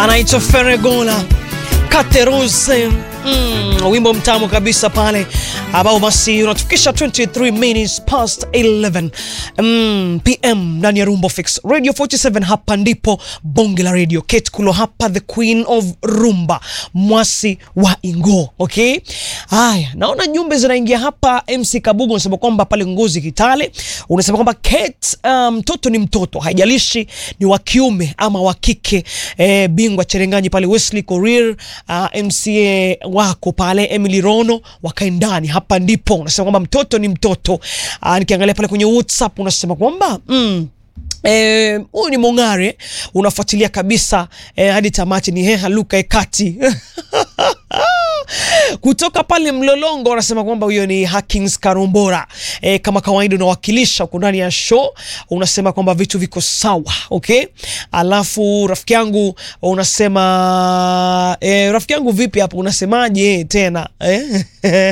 anaitwa Feregola Katerose. Mm, wimbo mtamu kabisa pale ambao basi unatufikisha 23 minutes past 11 mm, pm ndani ya Rumba Fix Radio 47. Hapa ndipo bonge la radio. Kate Kulo hapa, the queen of rumba, mwasi wa Ingo. Okay, haya, naona jumbe zinaingia hapa. MC Kabugu unasema kwamba pale Ngozi Kitale, unasema kwamba Kate, mtoto um, ni mtoto, haijalishi ni wa kiume ama wa kike. Eh, bingwa Cherenganyi pale Wesley Korir, uh, MCA wako pale Emily Rono wakae ndani. Hapa ndipo unasema kwamba mtoto ni mtoto. Aa, nikiangalia pale kwenye WhatsApp unasema kwamba mm, huyu eh, ni Mongare unafuatilia kabisa eh, hadi tamati ni heha Luka Ekati kutoka pale Mlolongo wanasema kwamba huyo ni Hakings Karumbora. E, kama kawaida unawakilisha huko ndani ya show, unasema kwamba vitu viko sawa okay. Alafu rafiki yangu unasema e, rafiki yangu vipi hapo, unasemaje tena eh?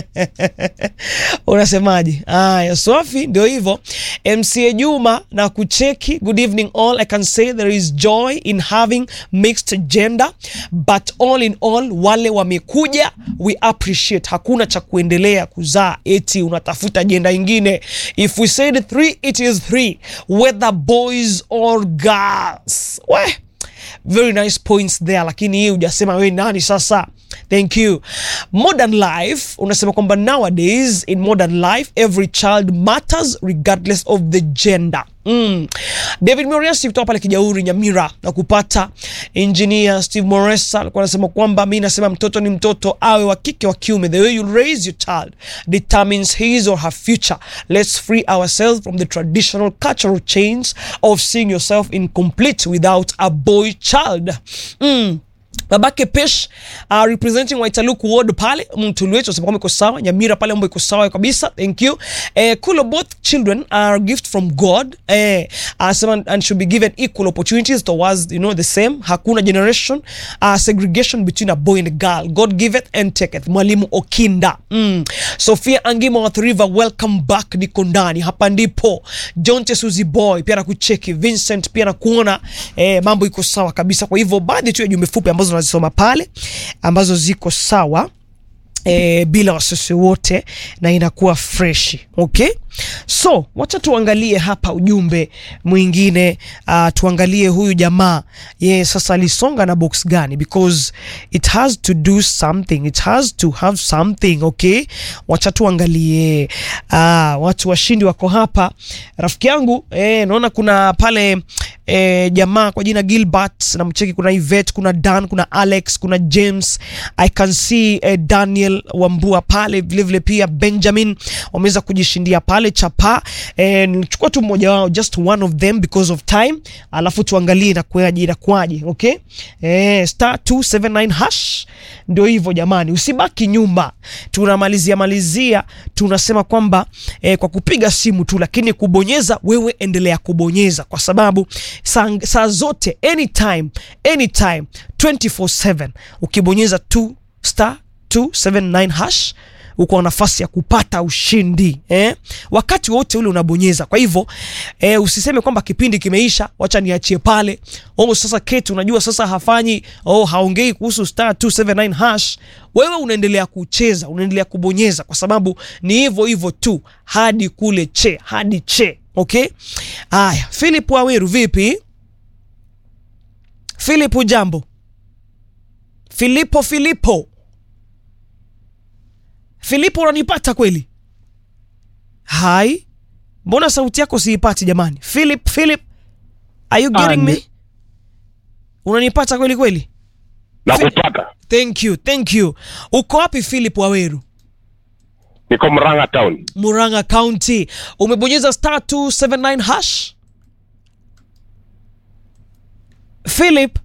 unasemaje? Aya, Swafi, ndio hivyo. MCA Juma na kucheki, good evening all, I can say there is joy in having mixed gender but all in all, wale wamekuja we appreciate. Hakuna cha kuendelea kuzaa eti unatafuta jenda ingine. If we said three, it is three whether boys or girls. We, very nice points there, lakini hii hujasema wewe nani sasa. Thank you. Modern life unasema kwamba nowadays in modern life every child matters regardless of the gender. Mm. David Moriasi kutoka pale Kijauri Nyamira na kupata engineer Steve Moresa alikuwa anasema kwamba mi nasema mtoto ni mtoto, awe wa kike wa kiume, the way you raise your child determines his or her future. Let's free ourselves from the traditional cultural chains of seeing yourself incomplete without a boy child. Mm. Babake Pesh uh, representing Waitaluku ward pale Mtulu wetu anasema kwamba iko sawa. Nyamira pale mambo iko sawa kabisa, thank you. Eh, Kulo, both children are a gift from God eh, anasema and should be given equal opportunities towards you know the same. Hakuna generation uh, segregation between a boy and a girl. God giveth and taketh. Mwalimu Okinda mm. Sofia Angima wa River, welcome back, niko ndani hapa ndipo. John Tesuzi boy pia nakucheki, Vincent pia nakuona eh, mambo iko sawa kabisa. Kwa hivyo baadhi tu ya jumbe fupi ambazo nazisoma pale ambazo ziko sawa e, bila wasiwasi wote na inakuwa freshi okay. So wacha tuangalie hapa ujumbe mwingine uh, tuangalie huyu jamaa ye sasa alisonga na box gani, because it has to do something, it has to have something okay. Wacha tuangalie uh, watu washindi wako hapa, rafiki yangu eh, naona kuna pale eh, jamaa kwa jina Gilbert na mcheki, kuna Yvette, kuna Dan, kuna Alex, kuna James, I can see eh, Daniel Wambua pale vilevile vile, pia Benjamin wameweza kujishindia pale chapa eh, nichukua tu mmoja wao just one of them because of time, alafu tuangalie inakuaje inakuaje, okay eh, star 279 hash. Ndio hivyo jamani, usibaki nyuma, tunamalizia malizia, tunasema kwamba eh, kwa kupiga simu tu, lakini kubonyeza, wewe endelea kubonyeza kwa sababu saa, saa zote anytime anytime 24/7 ukibonyeza tu star 279 hash uko na nafasi ya kupata ushindi eh? Wakati wote ule unabonyeza. Kwa hivyo eh, usiseme kwamba kipindi kimeisha, wacha niachie pale. Oh, sasa Kate, unajua sasa hafanyi oh, haongei kuhusu star 279 hash. Wewe unaendelea kucheza, unaendelea kubonyeza, kwa sababu ni hivyo hivyo tu hadi kule che hadi che. Okay, haya. Philip Waweru, vipi Philip? Jambo Filipo, Filipo Filipo, unanipata kweli? Hai, mbona sauti yako siipati jamani? Philip, Philip, are you getting me? Unanipata kweli kweli? Nakupata. Thank you, thank you. Uko wapi Philip Waweru? Niko Murang'a town. Murang'a County. Umebonyeza star 279 hash? Philip,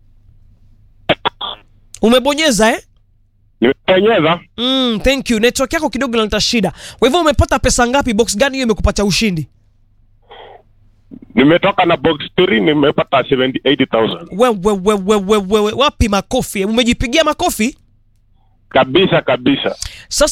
umebonyeza eh? Nimebonyeza Mm, thank you. Network yako kidogo inaleta shida. Kwa hivyo umepata pesa ngapi? Box gani hiyo imekupata ushindi? nimetoka na box 3 nimepata 78000 Wewe wewe wewe wewe wapi makofi? Umejipigia makofi? kabisa kabisa. Sasa